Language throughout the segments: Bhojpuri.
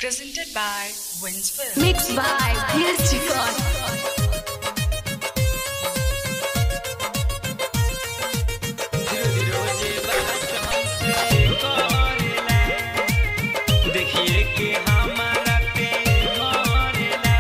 Presented by Wins Film. Mixed by Pierce Record. देखिए कि हमारा पे मरेला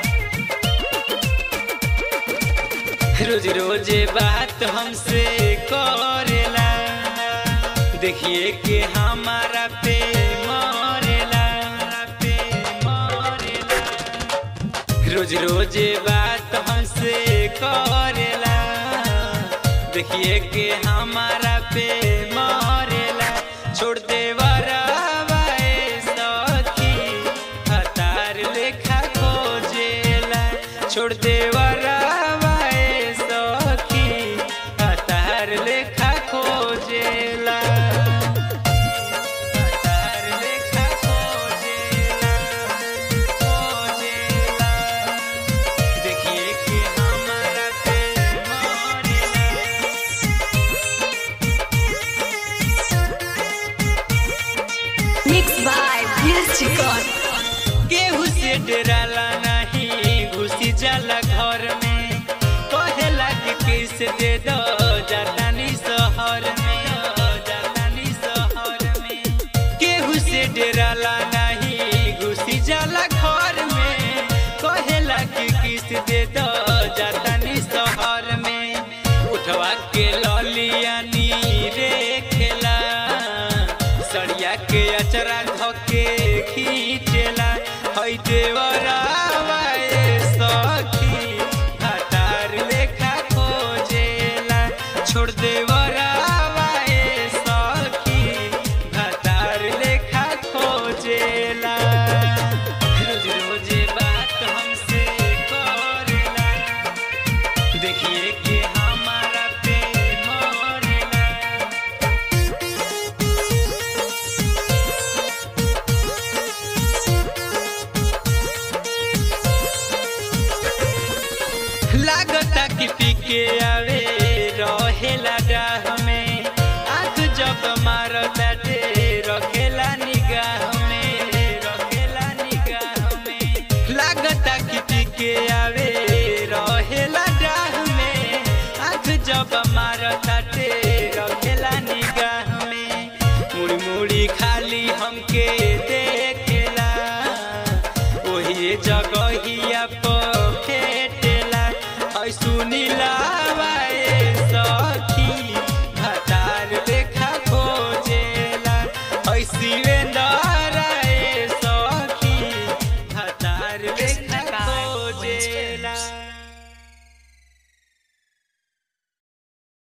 रोज रोज बात हमसे करेला देखिए कि हमारा पे मरेला पे मरेला रोज रोज बात हमसे करेला देखिए कि हमारा पे मरेला छोड़ दे वरावाए सखी हतार लेखा खोजेला छोड़ दे वरावाए सखी हतार लेखा खोजेला हतार लेखा खोजेला खोजेला देखिए कि हमारा पे मरेला Mixed by Pierce Record. केहू से डराला नहीं घुसी जाला घर में कहेला कि किस दे दो जातानी शहर में जातानी शहर में केहू से डराला नहीं घुसी जाला घर में कहेला कि किस दे दो जातानी शहर में उठवा के ललिया नी रे खेला सड़िया के अचरा धके खींचेला हई देवरावाए सखी हटार लेखा खोजेला छोड़ देवरावाए सखी हटार लेखा खोजेला